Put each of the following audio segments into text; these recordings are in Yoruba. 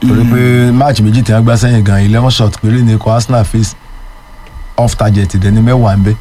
torí pé match méjì tí wọ́n gbá sẹ́yìn gan eleven shot péré ní ikọ̀ Arsenal face off target ìdẹ́ni mẹ́wàá ń bẹ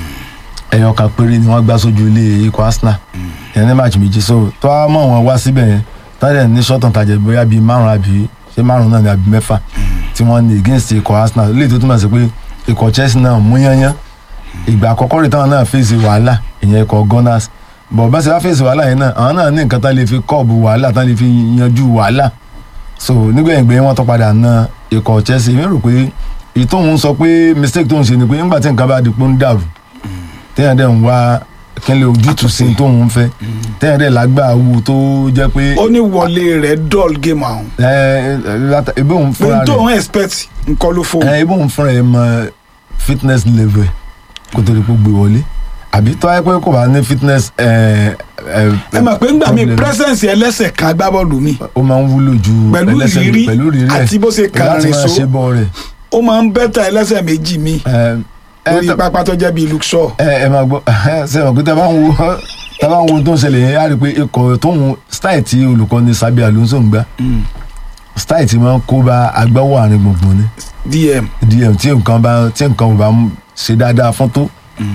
ẹyọ kan péré ni wọ́n gbá sójú ilé ikọ̀ Arsenal ìyẹn ní match méjì so tó a mọ̀ wọ́n wá síbẹ̀ yẹn tọ́jà ní short on target bóyá bíi márùn àbí ṣé márùn náà ni àbí mẹ́fà tí wọ́n ní against ikọ̀ Arsenal lè tó túmọ̀ sí pé ikọ̀ Chelsea náà mú yányán ìgbà àkọ́kọ́ rẹ̀ táwọn náà fèsì wàhálà ìyẹn ikọ̀ Gunners bọ̀ bá ṣe wá fèsì wàhálà yẹn náà àwọn náà ní nǹkan tá lè fi kọ́ọ̀bù wàhálà tá lè fi yanjú wàhálà so nígbẹ̀yìngbẹ̀yìn wọn tó padà na ikọ̀ Chelsea mi rò pé èyí tóun sọ pé mistake tóun ṣe ni pé nígbà tí nǹkan bá di pé ń dàrú téèyàn dẹ̀ ń wá kínlẹ̀ ojútùú sí tóun fẹ́ téèyàn dẹ̀ lágbà wù tó jẹ́ pé ó ní wọlé rẹ̀ dull game àwọn ẹ ẹ láta- ibi òun pé fúnra n tó rẹ̀ ń expect nǹkan ló fò ẹ ibi òun fúnra rẹ̀ mọ fitness level ẹ̀ kó tó di pé ó gbé wọlé àbí tó ayé pé kò bá ní fitness ẹ ẹ ẹ mọ̀ pé ńgbà mi problem. presence ẹlẹ́sẹ̀ kan agbábọ́ọ̀lù mi ó máa ń wúlò ju Pẹ̀lú ẹlẹ́sẹ̀ mi- ìrírí pẹ̀lú ìrírí ẹ̀ àti bó ṣe kàn láti rìn máa so. ṣe bọ́ rẹ̀ ó máa ń bẹ́tà ẹlẹ́sẹ̀ méjì mi ẹ ẹ lórí tó- pápá tó jẹ́ bíi Luke Shaw ẹ ẹ máa gbọ́ ṣe mọ̀ pé tá a bá ń wo tá a bá ń wo ohun tó ń ṣẹlẹ̀ yẹn á rí i pé ikọ̀ tóun style tí olùkọ́ni Sabi Alonso ń gbá style tí máa ń kó bá agbáwọ̀ àárín gbùngbùn ni DM dm tí nǹkan bá tí nǹkan ò bá ń ṣe dáadáa fún tó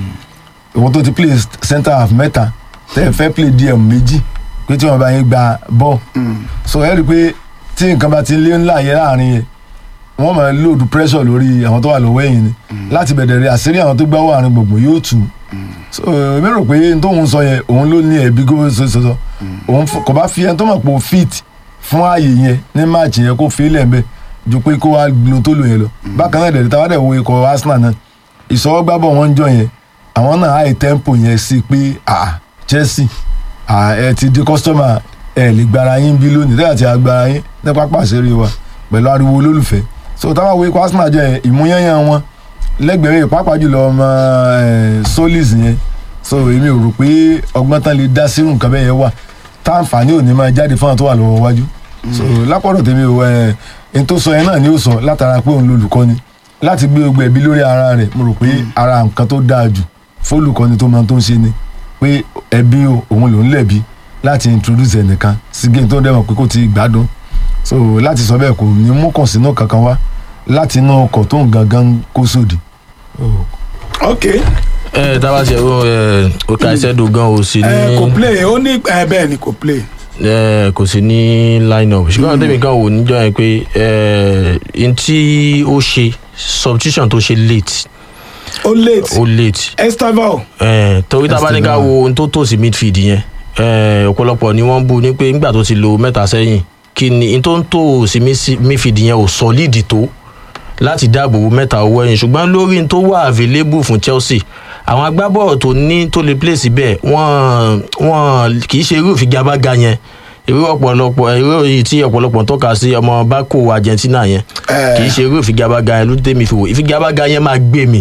ìwọ́n tó ti play center half mẹ́ta tẹ́ ẹ fẹ́ play dm méjì pé tí wọ́n bá yín gba ball so ẹ rí i pé tí nǹkan bá ti lé ńlá yẹn láàrin yẹn wọ́n máa load pressure lórí àwọn tó wà lọ́wọ́ ẹ̀yìn ni láti bẹ̀rẹ̀ rẹ̀ àṣírí àwọn tó gbáwọ́ àárín gbùngbùn yóò tù so èmi rò pé n tóun sọ yẹn òun ló ní ẹ̀bí gómìnà sọsọ òun f- kò bá fi ẹni tó mọ̀ pé ó fit fún ààyè yẹn ní máàcì yẹn kó fi ilẹ̀ ń bẹ̀ ju pé kó wá lo tó lò yẹn lọ bákan náà dẹ̀rẹ̀ táwa dẹ̀ wo ikọ̀ Arsenal náà ìsọwọ́gbábọ̀ wọn ń jọ yẹn àwọn náà high tempo yẹn sí pé ah Chelsea ah ẹ ti di customer ẹ lè gbára yín bí lónìí tẹ́lẹ̀ àti agbára yín ní pápá àṣírí wa pẹ̀lú ariwo olólùfẹ́ so táwa wo ikọ̀ Arsenal jọ yẹn ìmúyányán wọn lẹ́gbẹ̀rẹ́ pàápàá jùlọ ọmọ ẹ̀ solis yẹn so èmi ò rò pé ọgbọ́n tán lè dá sírù nǹkan bẹ́ẹ̀ yẹn wà táǹfààní ò ní máa jáde fún àwọn tó wà lọ́wọ́ wájú so lápọ̀dọ̀ tèmi ò ẹ̀ ẹni tó sọ yẹn náà ni ó sọ látara pé òun lolùkọ́ni láti gbé ogbó ẹbí lórí ara rẹ̀ mo rò pé ara nǹkan tó dáa jù fólùkọ́ni tó máa tó ń ṣe ni pé ẹbí o òun lòún lẹ̀bi láti introduce ẹnìkan sí game tó dẹ́mọ̀ pé kò ti gbádùn so láti sọ bẹ́ẹ̀ kò ní mú kàn sínú kankan wá láti inú ọkọ̀ tó ń gangan kó sódì. ok ẹ tábà ṣe ó ẹ ó ka iṣẹ́ dùn gan o sí ẹ kò ní play ó ní ẹ bẹ́ẹ̀ ni kò play ẹ kò sí ní line up ṣùgbọ́n àwọn tèmi kan wò níjọ́ yẹn pé ẹ n tí ó ṣe substitution tó ṣe late ó late ó late Estaval ẹ torí tábà ní ká Esteban. wo ohun tó tò sí midfield yẹn ẹ ọ̀pọ̀lọpọ̀ ni wọ́n bú ní pé nígbà tó ti lo mẹ́ta sẹ́yìn kí ni n tó ń tò sí mi- midfield yẹn ò solid tó láti dáàbò bo mẹ́ta owó ẹ̀yìn ṣùgbọ́n lórí n tó wà available fún Chelsea àwọn agbábọ́ọ̀lù tó ní tó lè play síbẹ̀ wọ́n wọ́n kì í ṣe irú ìfigagbága yẹn irú ọ̀pọ̀lọpọ̀ irú yìí tí ọ̀pọ̀lọpọ̀ tọ́ka sí ọmọ bákò Argentina yẹn kì í ṣe irú ìfigagbága yẹn ló tẹ́ mi fi wò ìfigagbága yẹn máa gbé mi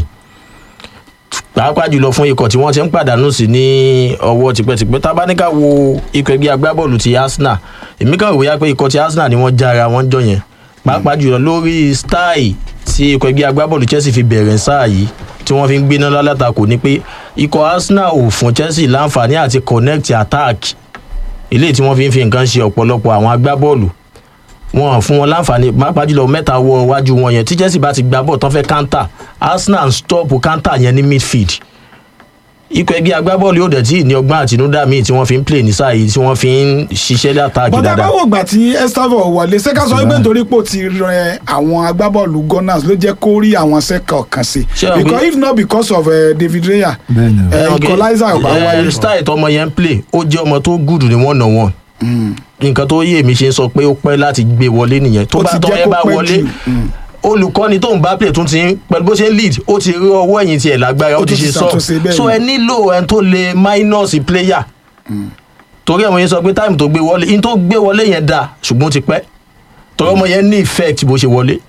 pàápàá jùlọ fún ikọ̀ tí wọ́n ti ń pàdánù sí ní ọwọ́ tipẹ́tipẹ́ tá a bá ní ká wo ikọ̀ ẹgbẹ́ agbábọ́ọ̀lù ti Arsenal èmi kàn wòye pé ikọ̀ ti Arsenal ni wọ́n jára wọ́n jọ yẹn pàápàá jùlọ lórí style tí ikọ̀ ẹgbẹ́ agbábọ́ọ̀lù Chelsea fi bẹ̀rẹ̀ sáà yìí tí wọ́n fi ń gbéná lálátakò ni pé ikọ̀ Arsenal ò fún Chelsea láǹfààní àti connect attack eléyìí tí wọ́n fi ń fi nǹkan ṣe ọ̀pọ̀lọpọ̀ àwọn agbábọ́ọ̀lù wọn fún wọn láǹfààní pàápàá jùlọ mẹ́ta wọ iwájú wọn yẹn tí Chelsea bá ti gbá bọ́ọ̀ tán fẹ́ counter Arsenal ń stop counter yẹn ní midfield ikọ̀ ẹgbẹ́ agbábọ́ọ̀lù yóò dẹ̀ tí ní ọgbọ́n àtinúdá míì tí wọ́n fi ń play ní sáà yìí tí wọ́n fi ń ṣiṣẹ́ látàkì bọ́dà dáadáa. báwo gbà tí Estaval wọlé ṣé ká sọ wípé nítorí pé ó ti rẹ àwọn agbábọ́ọ̀lù Gunners ló jẹ́ kó rí àwọn sẹ́kọ̀ kan sí Ṣé o gbé- because if not because of uh, David Raya bẹ́ẹ̀ni o. eh, equalizer ò bá Eh, wáyé style tọmọ yẹn ń play ó jẹ́ ọmọ tó gùdù ní one on one nǹkan tó yé mi ṣe ń sọ pé ó pẹ́ láti gbé wọlé nìyẹn tó Ó bá ti tọ́ jẹ́ ẹ kó bá pẹ́ wọlé jù. Mm. olùkọ́ni tó ń bá play tún ti ń pẹ̀lú bó ṣe ń lead ó ti rí ọwọ́ ẹ̀yìn tiẹ̀ lágbára ó Ó ti tún ti ṣe sọ ṣàtúnṣe bẹ́ẹ̀ so ni. ẹ nílò ẹni tó lè minus player torí ẹ̀ mo yẹn sọ pé time tó gbé wọlé in tó gbé wọlé yẹn dáa ṣùgbọ́n ó ti pẹ́ torí ọmọ yẹn ní effect bó ṣe wọlé.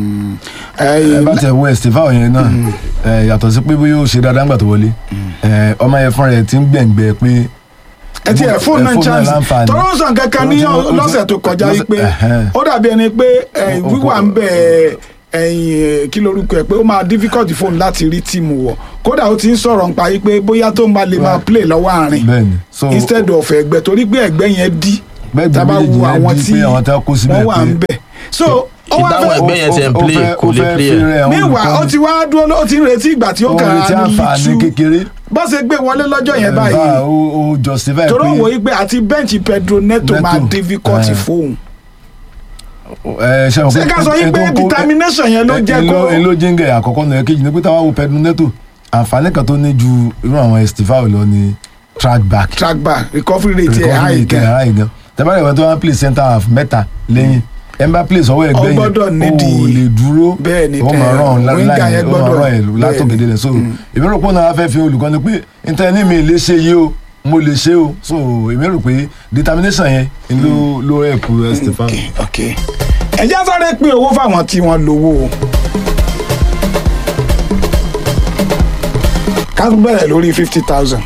ẹ bá tẹ west fáwọn yẹn náà ẹ yàtọ̀ sí pé bóyá ó ṣe dáadáa ńgbà tó wọlé ẹ ọmọ yẹn fúnra ẹ ti ń gbẹ̀ngbẹ̀ pé ẹ ti ẹ fóònù náà chance láǹfààní. tọ́lọ́ sàn kankan ní Ó ti- ó ti- lọ́sẹ̀ tó kọjá yìí pé Ẹ̀hẹ́n. ó dàbí ẹni pé eh, Ó- ó- wíwà ń bẹ̀ ẹ̀yìn kí lorúkọ ẹ̀ pé ó máa difficult fóònù láti rí tíìmù wọ̀ kódà ó ti ń sọ̀rọ̀ nípa yìí pé bóyá tó ń bá lè máa play lọ́wọ́ àárín bẹ́ẹ̀ni so instead of ẹgbẹ́ torí pé ẹgbẹ́ yẹn dí bẹ́ẹ̀ tá a bá méjèèjì wo yẹn àwọn di tí pé àwọn tí wọ́n kó síbẹ̀ wọ́n wà ń pé bẹ̀ so ó wá ìdáhùn fẹ́ ẹgbẹ́ yẹn ti ń Ó- ó play, fẹ́- kò ó lè fẹ́ play fi ẹ̀. rẹ̀ hàn meanwhile ó olùkọ́ni. ti wá dúró ó ti ń retí ìgbà tí ó Ó kàn retí á àǹfààní ní kékeré. bó ṣe gbé wọlé lọ́jọ́ yẹn Bá báyìí ó ó justify torí òun pé wòye pé àti bẹ́ǹchì Pedro Neto Neto, máa difficult eh. fóun ẹ ṣe wọn ṣé ká sọ yín pé determination yẹn ló jẹ́ kó ló jíǹgẹ̀ àkọ́kọ́ náà kejì ní pé táwa wo Pedro Neto àǹfààní kan tó ní ju irú àwọn Estivao lọ ní track back track back recovery rate ẹ̀ recovery high kẹ gan high gan tẹ́bárẹ̀ wọn tó wá ń play center half mẹ́ta lẹ́yìn ẹ̀ ń bá play sọ́wọ́ ẹgbẹ́ Ó yẹn gbọ́dọ̀ ó nídìí- lè dúró bẹ́ẹ̀ ni, ó máa eh, rán winger láì yẹn ó máa gbọ́dọ̀- rán ẹ̀ látòkèdè rẹ̀ so èmi rò pé ó náà fẹ́ fi olùkọ́ni pé níta ní mi lè ṣe yìí o mo lè ṣe o so èmi rò pé determination yẹn ló ló help Estefan. ok ok ẹ jẹ́ sáré pín owó fáwọn tí wọ́n lówó o ká tún bẹ̀rẹ̀ lórí fifty thousand.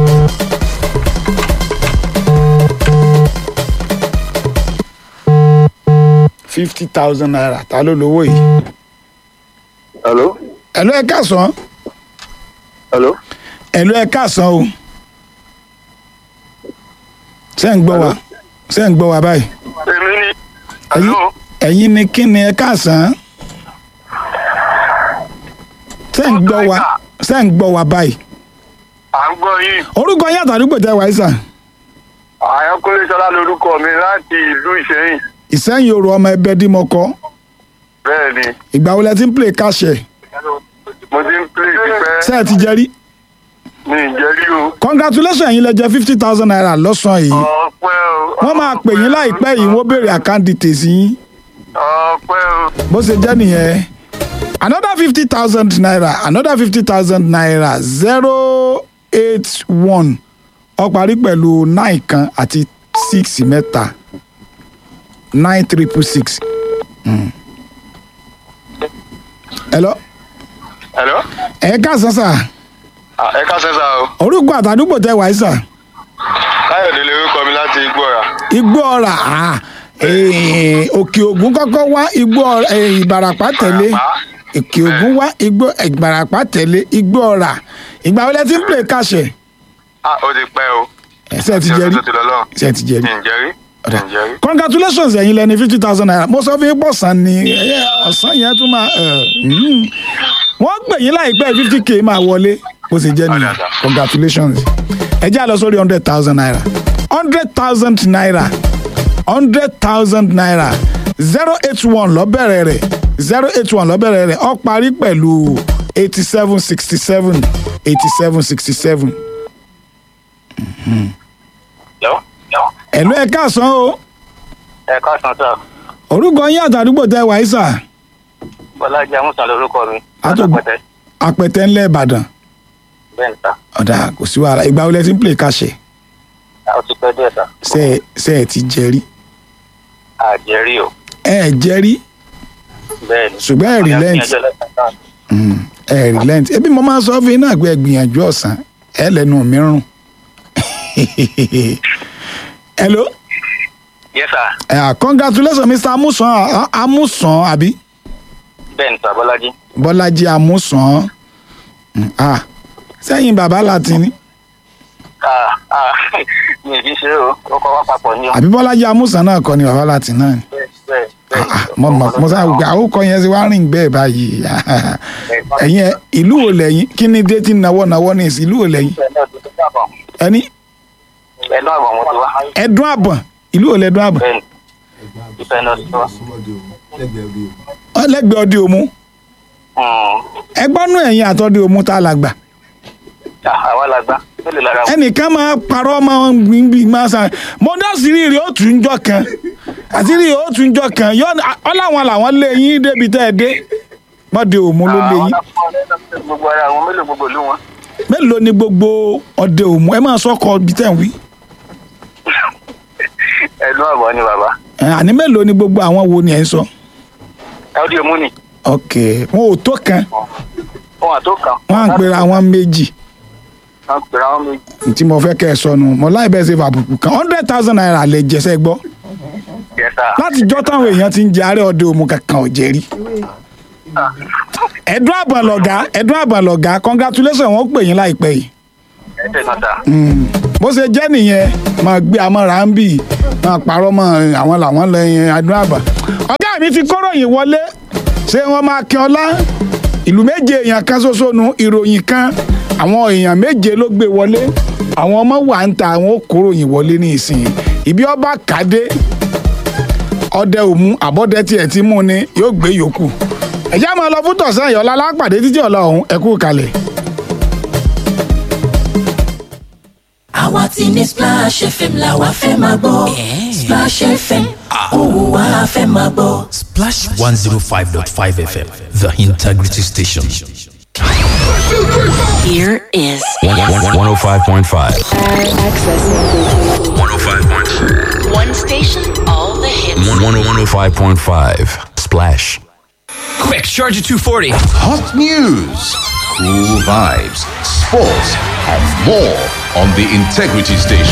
fifty thousand naira ta ló lówó yìí. Hello? ẹ̀lú ẹ̀ káàsán Hello? ẹ̀lú ẹ̀ káàsán o ṣé ń gbọ́ wa ṣé ń gbọ́ wa báyìí Èmi ni. ẹ̀yin Hello? ẹ̀yin ni kí ni ẹ̀ káàsán ṣé ń gbọ́ wa ṣé ń gbọ́ wa báyìí À ń gbọ́ yín. orúkọ yín àtàdúgbò tẹ wáyé sà Àyànkúnlé Ṣọlá lorúkọ mi láti ìlú Ìṣẹ́yìn. ìsẹ́yìn òru ọmọ ẹbẹ dímọ̀kọ Bẹ́ẹ̀ ni. ìgbà wo lẹ ti ń play káṣẹ Mo ti ń play tipẹ́. ṣé ẹ ti jẹ rí Mi ì jẹ́ rí o. congratulations ẹ̀yin lẹ jẹ fifty thousand naira lọ́sàn-án yìí Ọpẹ́ o. wọ́n máa pè yín láìpẹ́ yìí wọ́n béèrè account details yín Ọpẹ́ o. bó ṣe jẹ́ nìyẹn another fifty thousand naira another fifty thousand naira zero eight one ó parí pẹ̀lú nine kan àti six mẹ́ta nine triple six. Mm. hello Hello? ẹ káàsán sà Ah, Ẹ ká sẹ́sà o. orúkọ àtàdúgbò tẹ wáyé sà Káyọ̀dé lorúkọ mi láti Igbóra. igbó ọ̀rà ah, eh, òkè ògùn kọ́kọ́ wá igbó ọ̀rà eh, ìbàràpá tẹ̀lé òkè ògùn wá igbó ìbàràpá tẹ̀lé igbó ọ̀rà ìgbà wọlé tí ń pè káṣẹ Ah, ó ti pẹ́ o. ẹsẹ ti jẹ rí Tó ti lọ lọ́run. ẹsẹ ti jẹ rí Mi ì jẹ́ rí. Mi ì jẹ́ rí. congratulations ẹ̀yin lẹni fifty thousand naira mo sọ fún yín pọ̀ sàn ni ẹ, ọ̀sán yẹn tún máa ẹ, mm. wọ́n pè yín láìpẹ́ fifty k máa wọlé bó ṣe jẹ́ nìyẹn Ọ̀dà. congratulations ẹ jẹ́ àlọ́ sórí hundred thousand naira hundred thousand naira hundred thousand naira zero eight one lọ́bẹ̀rẹ̀ rẹ̀ zero eight one lọ́bẹ̀rẹ̀ rẹ̀ ó parí pẹ̀lú eighty seven sixty seven eighty seven sixty seven Hello? ẹ̀lú ẹ̀ káàsán o Ẹ ká sàn sà. orúkọ yín àtàdúgbò tẹ wàá sà. Bọ́lájí Amúsàn lorúkọ mi. Àtògbò. Àtògbò. apẹtẹ ńlẹ ìbàdàn Bẹ́ẹ̀ ni sà. ọ̀dà kò sí wàhálà ìgbà wo lẹ ti ń play káṣẹ Ó ti pẹ́ díẹ̀ sà. ṣe ẹ ṣe ẹ ti jẹ rí Àjẹrí o. ẹ ẹ jẹ rí Bẹ́ẹ̀ ni. ṣùgbọ́n ẹ relent Ọjọ́ lẹ́sàn náà. Mm, ẹ relent ebi mo máa ń sọ fún yín náà pé ẹ gbìyànjú ọ̀sán ẹ lẹ́nu mi rùn hello Yes sà. uh, congratulations mr amusan uh, amusan àbí Bẹ́ẹ̀ ni sà Bọ́lájí. bọ́lájí amusan Mm, ah sẹ́yìn bàbá látìní Ah, ah, mi ì fi ṣe o. Ó kọ́ wá papọ̀ ní o. àbí bọ́lájí amusan náà kọ́ ni bàbá látìní náà ni. Bẹ́ẹ̀ bẹ́ẹ̀ bẹ́ẹ̀. Ah, mo mọ mo sáà gbé àwòkọ yẹn ti wá rìn bẹ́ẹ̀ báyìí ẹ̀yin ẹ, ìlú wo lẹ́yìn kí ni dé tí nawọ́ nawọ́ ní ìsìn ìlú wo lẹ́yìn ẹni Ẹ̀dùn àbọ̀ mo ti wá. ẹ̀dùn àbọ̀n ìlú wo lẹ́dùn àbọ̀n Bẹ́ẹ̀ ni. Ìfẹ́ náà ti wá. ọlẹ́gbẹ̀ẹ́ ọdẹ òmu Hmm. ẹgbọ́nú ẹ̀yìn àtọ́dẹ òmu tá a là gbà Ah, Àwa la gbá. Mélòó lára wọn? ẹnìkan máa parọ́ máa ń gbìngbì máa sàn mo dá sírí rẹ̀ ó tún jọ kan àṣírí rẹ̀ ó tún jọ kan yọ ọláwọn làwọn lé yín débi tẹ́ ẹ dé mọ́dẹ òmu ló lé Àwọn yín lápá ọlẹ́dọ̀ gbogbo ara wọn mélòó gbogbo ìlú wọn. mélòó ni gbogbo ọdẹ òmu ẹ máa sọkọ bí tẹ́ ń wí Ẹ̀dùn àbọ̀ ni bàbá. Ẹ, àní mélòó ni gbogbo àwọn wo ni ẹ ń sọ. Ẹ ó di òmù ni. ok wọn ò tó kan Wọ́n àtó kan. wọn à ń pera wọn méjì Wọ́n pèrè àwọn méjì. tí mo fẹ́ kẹ́ ẹ sọnù mo láì bẹ́ẹ̀ ṣe fàbùkù kan hundred thousand naira lè jẹsẹ́ gbọ́ Yes sir. láti jọ́ táwọn èèyàn ti ń jẹ àárẹ̀ ọdẹ òmu kankan ò jẹ́ rí. ẹ̀dùn àbọ̀n lọ̀gá ẹ̀dùn àbọ̀n lọ̀gá congratulations wọn ó pè yín láìpẹ́ yìí. Ẹ ṣe kan sà. Mm. bó ṣe jẹ́ nìyẹn máa gbé amọ̀ra ń bì máa parọ́ mọ́ àwọn làwọn lẹ́yìn ẹ̀dùn àbọ̀n ọ̀gá mi ti kóròyìn wọlé ṣé wọ́n máa kí ọlá ìlú méje èèyàn kan ṣoṣo nu ìròyìn kan àwọn èèyàn méje ló gbé wọlé àwọn ọmọ wà ń ta àwọn ó kóròyìn wọlé ní ìsìn ibi ọba kàdé ọdẹ òmu àbọ̀dẹ tiẹ̀ ti mú ni yóò gbé yòókù ẹ̀já máa lọ fún tọ̀sán ìyọ̀lá lápàdé títí ọ̀la ọ̀hún ẹ̀kú kalẹ̀. àwa ti ní splash fm la wa fẹ́ máa gbọ́ splash fm òun wa fẹ́ máa gbọ́. Splash 105.5 FM, the integrity station. Here is 105.5. access. 105.5. One station, all the hits. 105.5. Splash. Quick, charge at 240. Hot news, cool vibes, sports, and more on the Integrity Station.